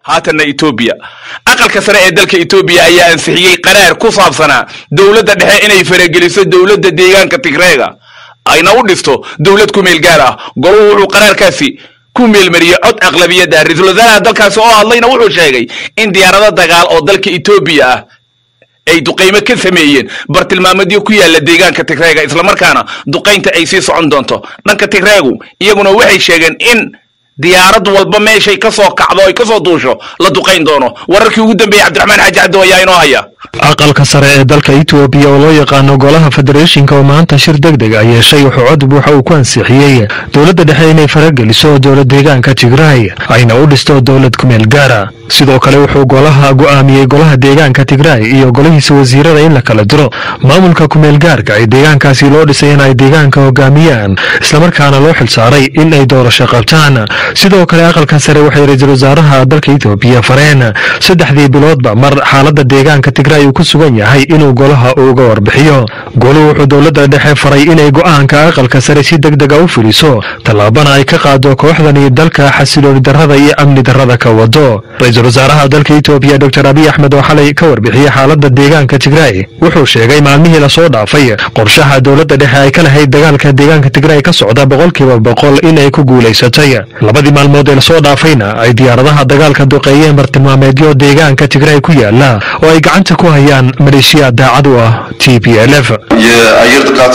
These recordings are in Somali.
haatanna etoobiya aqalka sare ee dalka etoobiya ayaa ansixiyey qaraar ku saabsanaa dowladda dhexe inay farageliso dowladda deegaanka tigreega ayna u dhisto dowlad ku meel gaar ah goluhu wuxuu qaraarkaasi ku meelmariyey cod aqlabiyadda ra-iisul wasaaraha dalkaasi oo hadlayna wuxuu sheegay in diyaarado dagaal oo dalka etoobiya ah ay duqaymo ka sameeyeen bartilmaameedyo ku yaala deegaanka tigreega islamarkaana duqaynta ay sii socon doonto dhanka tigreegu iyaguna waxay sheegeen in diyaarad walba meeshay ka soo kacdo ay ka soo duusho la duqayn doono wararkii ugu dambeeyey cabdiraxmaan xaaji cabdo ayaa inoo haya aqalka sare ee dalka etoobiya oo loo yaqaano golaha federeeshinka oo maanta shir deg deg a yeeshay wuxuu cod buuxa uu ku ansixiyey dowladda dhexe inay farageliso dowlad deegaanka tigray ayna u dhisto dowlad kumeel gaara sidoo kale wuxuu golaha go'aamiyey golaha deegaanka tigray iyo golihiisa wasiirada in la kala diro maamulka kumeel gaarka ee deegaankaasi loo dhisay in ay deegaanka hogaamiyaan islamarkaana loo xilsaaray in ay doorasho qabtaan sidoo kale aqalka sare waxay ra-iisul wasaaraha dalka etoobiya fareen saddexdii biloodba mar xaalada deegaanka tigray uu ku sugan yahay inuu golaha uga warbixiyo goluhu wuxuu dowladda dhexe faray inay go'aanka aqalka sare si deg dega u fuliso tallaabana ay ka qaado kooxdani dalka xasilooni darrada iyo amni darrada ka wado ra-iisul wasaaraha dalka etoobiya doctor abiy axmed oo xalay ka warbixiyey xaalada deegaanka tigray wuxuu sheegay maalmihii lasoo dhaafay qorshaha dowladda dhexe ay ka lahayd dagaalka deegaanka tigray ka socda boqolkiiba boqol in ay ku guulaysatay labadii maalmood ee lasoo dhaafayna ay diyaaradaha dagaalka duqeeyeen bartilmaameedyo deegaanka tigray ku yaala oo ay gacanta ku hayaan maleeshiya daacad u ah t p l f የአየር ጥቃቱ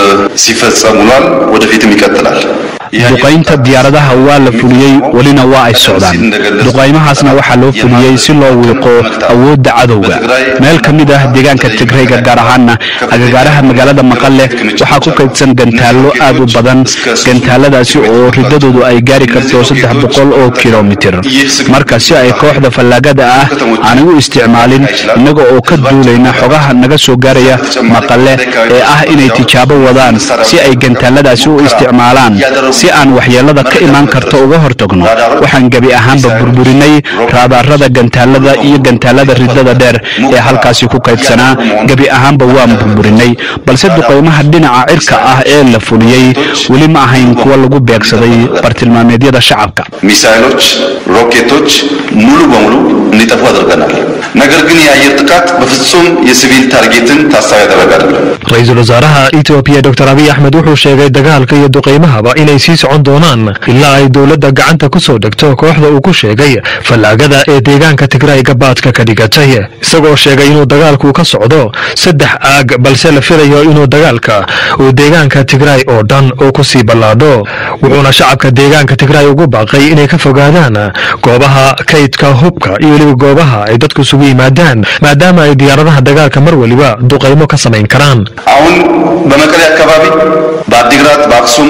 ሲፈጸም ውሏል፣ ወደፊትም ይቀጥላል። duqaynta diyaaradaha waa la fuliyey welina waa ay socdaan duqaymahaasna waxaa loo fuliyey si loo wiiqo awoodda cadowga meel ka mid ah deegaanka tigrayga gaar ahaana agagaaraha magaalada maqale waxaa ku kaydsan gantaallo aad u badan gantaaladaasi oo ridadoodu ay gaari karto saddex boqol oo kilomitir marka si ay kooxda fallaagada ah aanay u isticmaalin innaga oo ka duulayna xogaha naga soo gaaraya maqale ee ah inay tijaabo wadaan si ay gantaaladaasi u isticmaalaan si aan waxyeelada ka imaan karto uga hortagno waxaan gebi ahaanba burburinay raadaarada gantaalada iyo gantaalada ridada dheer ee halkaasi ku kaydsanaa gebi ahaanba waan burburinay balse duqaymaha dhinaca cirka ah ee la fuliyey weli ma ahayn kuwa lagu beegsaday bartilmaameedyada shacabka ሚሳይሎች፣ ሮኬቶች ሙሉ በሙሉ እንዲጠፉ አድርገናል። ነገር ግን የአየር ጥቃት በፍጹም የሲቪል ታርጌትን ታሳቢ ያደረገ አይደለም። ra-iisul wasaaraha etoobiya doctor abiy axmed wuxuu sheegay dagaalka iyo duqaymahaba inay sii socon doonaan ilaa ay dowladda gacanta ku soo dhegto kooxda uu ku sheegay fallaagada ee deegaanka tigray gabaadka ka dhigatay isagoo sheegay inuu dagaalku ka socdo saddex aag balse la filayo inuu dagaalka uu deegaanka tigray oo dhan uu ku sii ballaadho wuxuuna shacabka deegaanka tigray ugu baaqay inay ka fogaadaan goobaha kaydka hubka iyo weliba goobaha ay dadku isugu yimaadaan maadaama ay diyaaradaha dagaalka mar weliba duqaymo ka samayn karaan አሁን በመቀሌ አካባቢ በአዲግራት፣ በአክሱም፣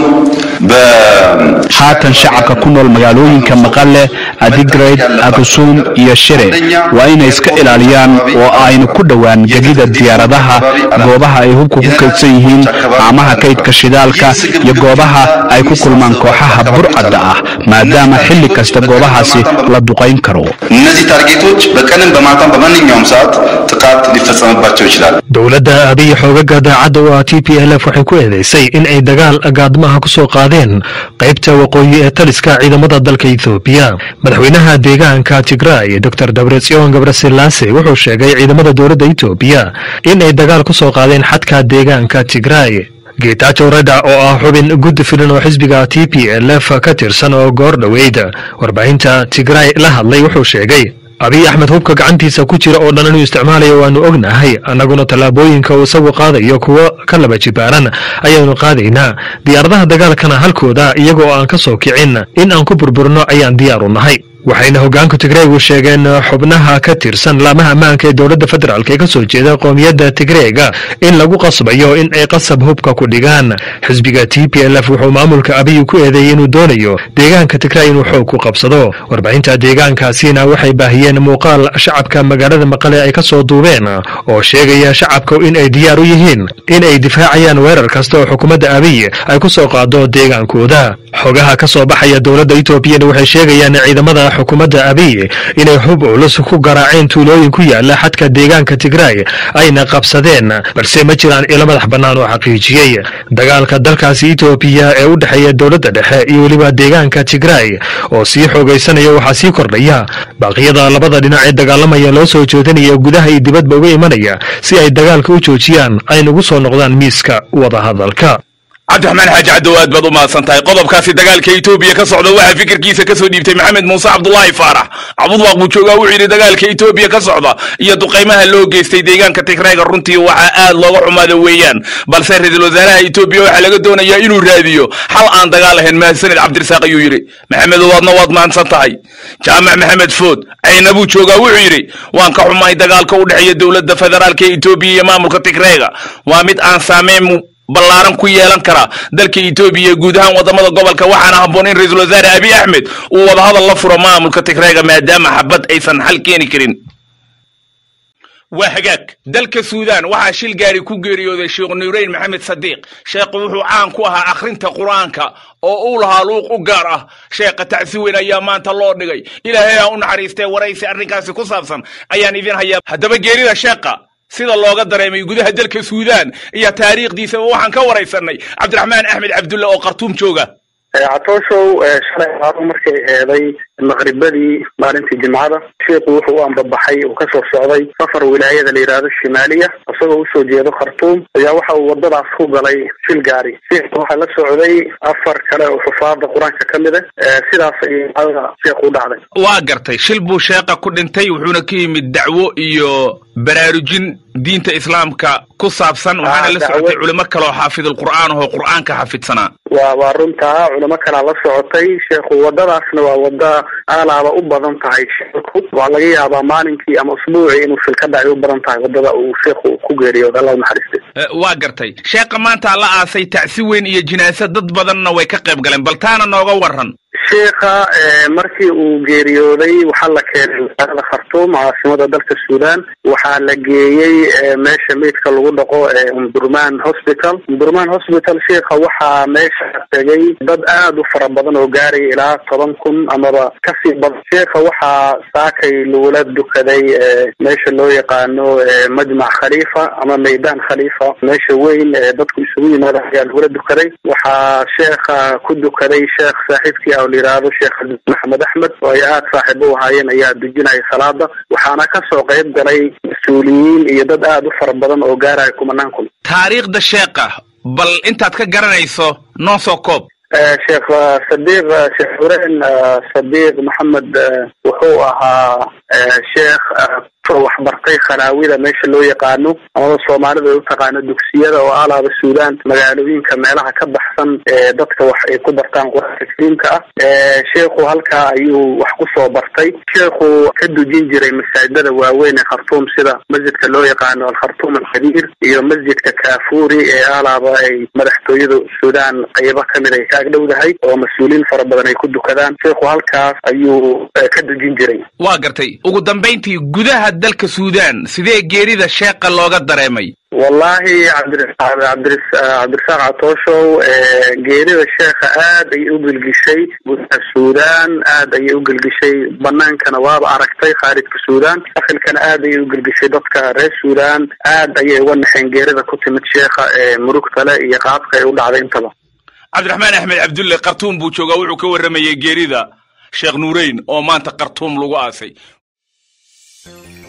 haatan shacabka ku nool magaalooyinka maqale adigrad akusum iyo shire waa inay iska ilaaliyaan oo aynu ku dhowaan gegida diyaaradaha goobaha ay hubka ku kaydsan yihiin haamaha kaydka shidaalka iyo goobaha ay ku kulmaan kooxaha burcadda ah maadaama xilli kasta goobahaasi la duqayn karo እነዚህ ታርጌቶች በቀንም በማታም በማንኛውም ሰዓት ጥቃት ሊፈጸምባቸው ይችላል። dowladda abiy xoogaga daacadda u ah t p l f waxay ku eedeysay in ay dagaal gaadmaha ku soo qaadeen qaybta waqooyi ee taliska ciidamada dalka ethoobiya madaxweynaha deegaanka tigray dor dabretsion gabrasilaase wuxuu sheegay ciidamada dowladda etoobiya in ay dagaal ku soo qaadeen xadka deegaanka tigray geetaajo reda oo ah xubin guddi filan oo xisbiga t p l f ka tirsan oo goor dhoweyd warbaahinta tigray la hadlay wuxuu sheegay abiy axmed hubka gacantiisa ku jira oo dhan inuu isticmaalayo waanu ognahay annaguna tallaabooyinka uu isagu qaadayo kuwo ka laba jibaaran ayaanu qaadaynaa diyaaradaha dagaalkana halkooda iyagoo aan ka soo kicin in aan ku burburno ayaan diyaar u nahay waxayna hoggaanka tigreegu sheegeen xubnaha ka tirsan laamaha ammaanka ee dowladda federaalk ee ka soo jeeda qoomiyadda tigreega in lagu qasbayo in ay qasab hubka ku dhigaan xisbiga t p l f wuxuu maamulka abiy ku eedeeyey inuu doonayo deegaanka tigray inuu xoog ku qabsado warbaahinta deegaankaasina waxay baahiyeen muuqaal shacabka magaalada maqale ay ka soo duubeen oo sheegaya shacabka in ay diyaar u yihiin in ay difaacayaan weerar kasta oo xukuumadda abiy ay ku soo qaado deegaankooda xogaha ka soo baxaya dowladda etoobiyana waxay sheegayaan ciidamada xukuumadda abiy inay hub culus ku garaaceen tuulooyin ku yaala xadka deegaanka tigraay ayna qabsadeen balse ma jiraan ilo madax bannaan oo xaqiijiyey dagaalka dalkaasi etoobiya ee u dhexeeya dowladda dhexe iyo weliba deegaanka tigraay oo sii xoogaysanaya waxaa sii kordhaya baaqyada labada dhinac ee dagaalamaya loo soo jeedinaya gudaha iyo dibadba uga imanaya si ay dagaalka u joojiyaan ayna ugu soo noqdaan miiska wadahadalka cabdiraxmaan xaaji caddow aad baad u mahadsan tahay qodobkaasi dagaalka etoobiya ka socda waxaa fikirkiisa ka soo dhiibtay maxamed muuse cabdulaahi faarax cabudwaaq buu joogaa wuxuu yidhi dagaalka etoobiya ka socda iyo duqaymaha loo geystay deegaanka tigrayga runtii waxaa aad looga xumaada weeyaan balse ra-iisul wasaaraha etoobiya waxaa laga doonayaa inuu raadiyo xal aan dagaal ahayn mahadsanid cabdirasaaq ayuu yidhi maxamedow adna waad mahadsan tahay jaamac maxamed food cayna buu joogaa wuxuu yidhi waan ka xumahay dagaalka u dhexeeya dowladda federaalka etoobiya iyo maamulka tigrayga waa mid aan saameyn ballaaran ku yeelan kara dalka etoobiya guud ahaan wadamada gobolka waxaana habboon in ra-iisul wasaare abiy axmed uu wadahadal la furo maamulka tigreega maadaama xabad aysan xal keeni karin waa hagaag dalka suudaan waxaa shil gaari ku geeriyooday sheekh nuureyn maxamed sadiiq sheekhu wuxuu caan ku ahaa akhrinta qur-aanka oo uu lahaa luuq u gaar ah sheekha tacsi weyn ayaa maanta loo dhigay ilaahay ha u naxariistee waraysi arrinkaasi ku saabsan ayaan idin hayaa haddaba geerida sheekha sida looga dareemay gudaha dalka suudaan iyo taariikhdiisaba waxaan ka waraysanay cabdiraxmaan axmed cabdulle oo khartuum jooga catooshow shalay aadu markay eeday maqribadii maalintii jimcada sheikhu wuxuu u ambabaxay uu kasoo socday safar wilaayada la yidhaahdo shimaaliya isagoo usoo jeedo khartuum ayaa waxa uu wadadaas ku galay shil gaari sheikhu waxaa la socday afar kale oo xufaada qur-aanka ka mid a sidaas ayay ada sheekhu u dhacday waa gartay shil buu sheeqa ku dhintay wuxuuna ka yimid dacwo iyo baraarujin diinta islaamka ku saabsan waxaana la socotay culimo kaleoo xaafidulqur'aan ahoo qur'aanka xafidsanaa wa waa runtaa culimo kalaa la socotay sheekhu wadadaasna waa wada aalaaba u badan tahay shilku waa laga yaabaa maalinkii ama usbuucii inuu shil ka dhacay u badan tahay wadada uu sheekhu ku geeriyooda allah unaxariiste waa gartay sheekha maanta la aasay tacsi weyn iyo jinaasa dad badanna way ka qayb galeen bal taana nooga waran sheikha markii uu geeriyooday waxaa la keenay magaalada khartuum caasimada dalka suudaan waxaa la geeyey meesha meydka lagu dhaqo umdurman hospital umdurman hospital sheikha waxaa meesha tegay dad aad u fara badan oo gaaraya ilaa toban kun amaba kasii badan sheikha waxaa saakay lagula dukaday meesha loo yaqaano majmac khaliifa ama maydaan khaliifa meesha weyn ee dadku isugu yimaada ayaa lagula dukaday waxaa sheekha ku dukaday sheekh saaxiibkii a layihahdo sheekh maxamed axmed oo ay aada saaxiib u ahaayeen ayaa dujinaya salaada waxaana kasoo qayb galay mas-uuliyiin iyo dad aada u fara badan oo gaaraya kumanaan kun taariikhda sheekha bal intaad ka garanayso noo soo koob sheekh sadiiq sheekh xureen sadiiq maxamed wuxuu ahaa sheekh waxbartay khanaawida meesha loo yaqaano amaba soomaalida ay u taqaano dugsiyada oo alaaba suudaan magaalooyinka meelaha ka baxsan ee dadka wax ay ku bartaan qur-aanka kariimka ah sheekhu halkaa ayuu wax kusoo bartay sheekhu ka dujin jiray masaajidada waaweyn ee khartuum sida masjidka loo yaqaano alkhartuum alkabiir iyo masjidka kaafuuri ee alaaba ay madaxtooyada suudaan qaybo kamid ay ka agdhowdahay oo mas-uuliyiin fara badan ay ku dukadaan sheekhu halkaas ayuu ka dujin jiray waa gartay ugu dambayntii gudaha dalka suudaan sidee geerida sheeqa looga dareemay wallahi cabdirasaaq cabdirasaaq catooshow geerida sheekha aad ayay u gelgishay gudaha suudaan aad ayay u gelgishay banaankana waaba aragtay khaarijka suudaan dakhilkana aad ayay u gelgishay dadka reer suudaan aad ayay uga naxeen geerida ku timid sheekha ee murugtale iyo qaabka ay u dhacday intaba cabdiraxmaan axmed cabdulle khartuum buu joogaa wuxuu ka warramayay geerida sheekh nuureyn oo maanta khartuum lagu aasay